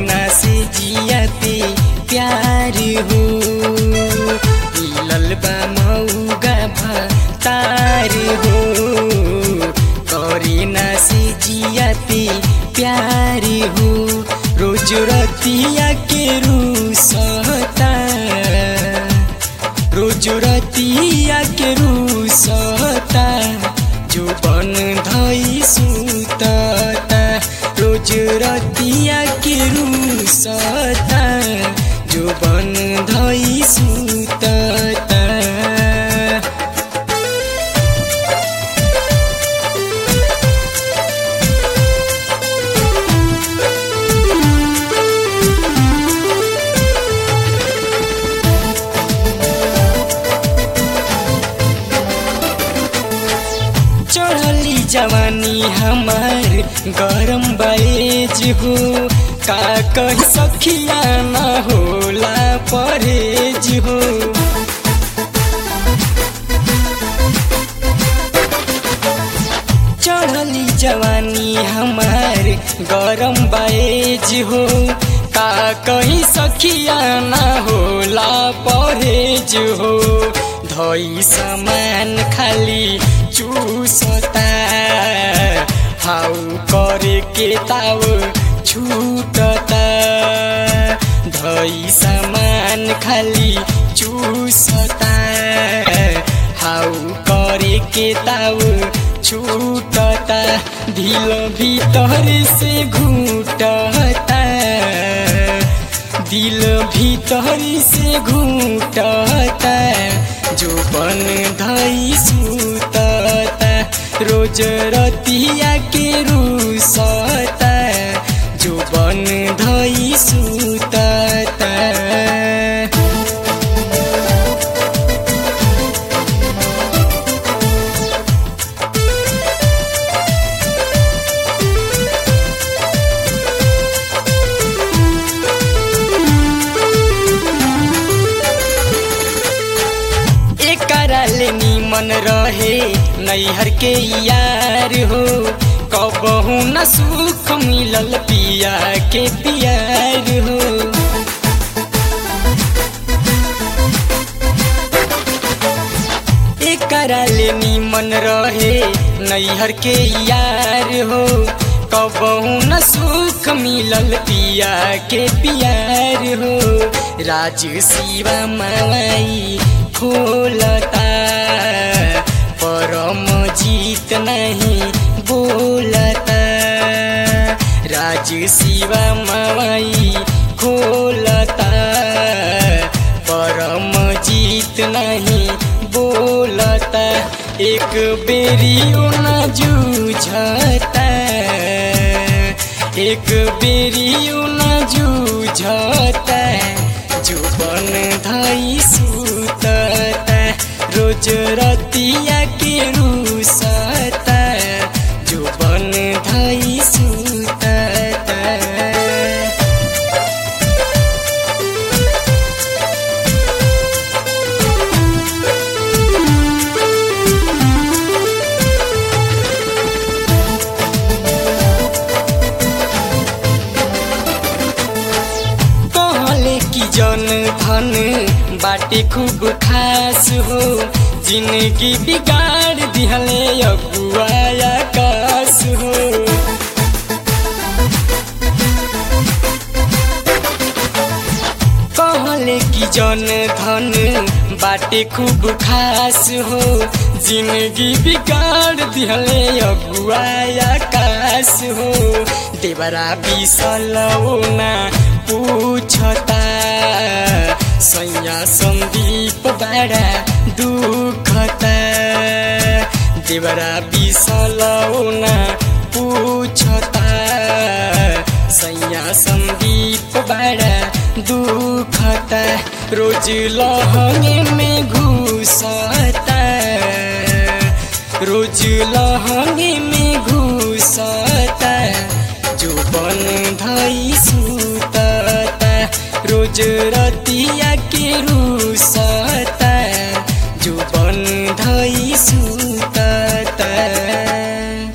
करीना से जियाते प्यार हो मिलल बा मौगा भतार हो करीना से जियाते प्यार हो रोज रतिया के रूसता रोज रतिया के रूसता जो बन धई सुतता रोज रतिया के रूसता जो बन धई सुतता चढ़ली जवानी हमार गरम बैज हो का कही सखिया न होला परहेज हो चढ़ली जवानी हमार गरम बैज हो का कही सखिया न होला परहेज हो धई सामान खाली चूसता हाउ करे के ताव छूटता धई सामान खाली चूसता हाउ करे के ताव छूटता ढील भीतर से घूटता दिल भीतर से घूटता जो बन धई सुतता रोज रतिया के रूसता जो बन धई सुतता एकरा ले निमन रहे नैहर के यार हो कबहू न सुख मिलल पिया के पियार हो एकरा ले निमन रहे नैहर के यार हो कबहू न सुख मिलल पिया के पियार हो राज शिवा माई खोलता परम जीत नहीं बोलता राज शिवा माई खोलता परम जीत नहीं बोलता एक बेरी न जूझता एक बेरी न जूझता जो बन धई सुतता रोज रतिया के रूसता जो बन धई सुतता कहले की जन धन बाटे खूब खास हो जिंदगी बिगाड़ दिहले अगुआ आकाश हो कहले की जन धन बाटे खूब खास हो जिंदगी बिगाड़ दिहले अगुआ आकाश हो देवरा बिसलौना पूछता सैया सन्दीप बड़ा दुखता देवरा बिसलौना पूछता सैया सन्दीप बड़ा दुखता रोज लहंगे में घुसता रोज लहंगे में घुसता जो बन धई सुतता रोज रतिया के रूस